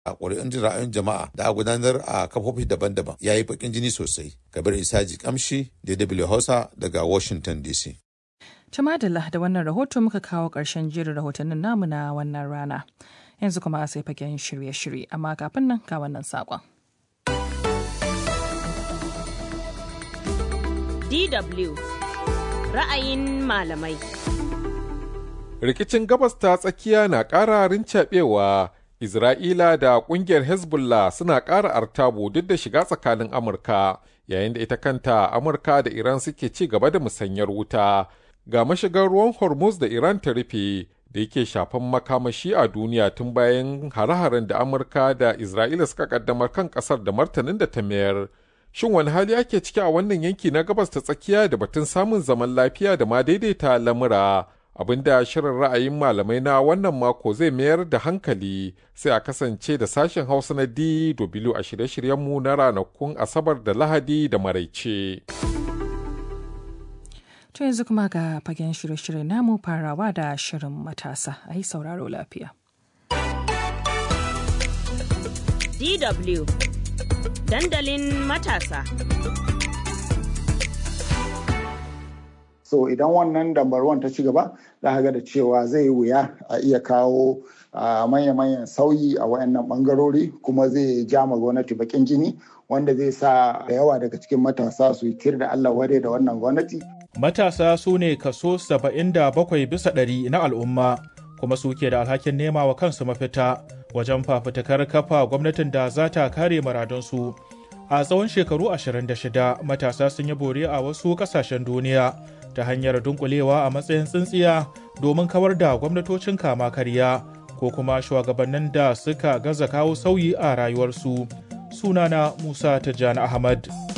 a ƙuri'un jin ra'ayin jama'a da a gudanar a kafofi daban-daban ya yi baƙin jini sosai kabir isaji kamshi dw hausa daga washington dc Tumadala da wannan rahoto muka kawo ƙarshen jerin rahotannin namu na wannan rana. Yanzu kuma sai fagen shirye-shirye, amma kafin nan ga wannan saƙon. DW ra'ayin malamai. Rikicin gabas ta tsakiya na ƙara rincaɓewa, Isra'ila da ƙungiyar Hezbollah suna ƙara artabu duk da shiga tsakanin Amurka, yayin da ita kanta Amurka da Iran suke ci gaba da musanyar wuta. Ga mashigar ruwan Hormuz da Iran ta rufe da yake shafan makamashi a duniya tun bayan hare-haren da Amurka da Isra'ila suka kaddamar kan ƙasar da martanin da ta mayar. Shin wani hali ake ciki a wannan yanki na gabas ta tsakiya da batun samun zaman lafiya da ma daidaita lamura? Abinda shirin ra'ayin malamai na wannan mako zai mayar da hankali sai a kasance da sashen Hausa na DW a shirye-shiryenmu na ranakun Asabar da Lahadi da Maraice. To yanzu kuma ga fagen shirye-shirye namu farawa da shirin matasa a yi sauraro lafiya. DW dandalin matasa. So idan wannan dambarwan ta ci gaba za ga da cewa zai wuya a iya kawo manya-manyan sauyi a wayannan bangarori kuma zai ja ma gwamnati bakin jini wanda zai sa da yawa daga cikin matasa su yi tir da Allah ware da wannan gwamnati. Matasa su ne kaso 77 bisa ɗari na al'umma kuma suke da alhakin nema wa kansu mafita wajen fafutukar kafa gwamnatin da za ta kare maradunsu. A tsawon shekaru 26 matasa sun yi bore a wasu ƙasashen duniya ta hanyar dunkulewa a matsayin tsintsiya domin kawar da gwamnatocin kama karya ko kuma shugabannin da suka gaza kawo sauyi a rayuwarsu. Sunana Musa Tijjani Ahmad.